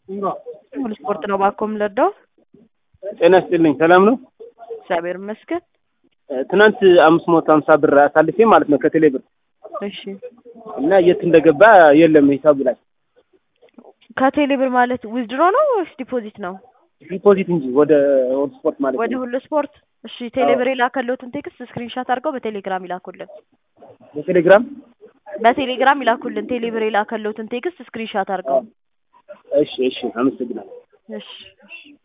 ሙሉ ስፖርት ነው ባኮ የምንረዳው። ጤና ይስጥልኝ። ሰላም ነው? እግዚአብሔር ይመስገን። እ፣ ትናንት አምስት መቶ ሀምሳ ብር አሳልፌ ማለት ነው ከቴሌ ብር እሺ እና የት እንደገባ የለም ሂሳቡ ላይ ከቴሌ ብር ማለት ዊዝድሮ ነው ወይስ ዲፖዚት ነው? ዲፖዚት እንጂ ወደ ወደ ስፖርት ማለት ወደ ነው። ሁሉ ስፖርት። እሺ ቴሌ ብር የላከለትን ቴክስት ስክሪንሻት አድርገው በቴሌግራም ይላኩልን። በቴሌግራም በቴሌግራም ይላኩልን። ቴሌ ብር የላከለትን ቴክስት ስክሪንሻት አድርገው። እሺ፣ እሺ፣ አመሰግናለሁ። እሺ እሺ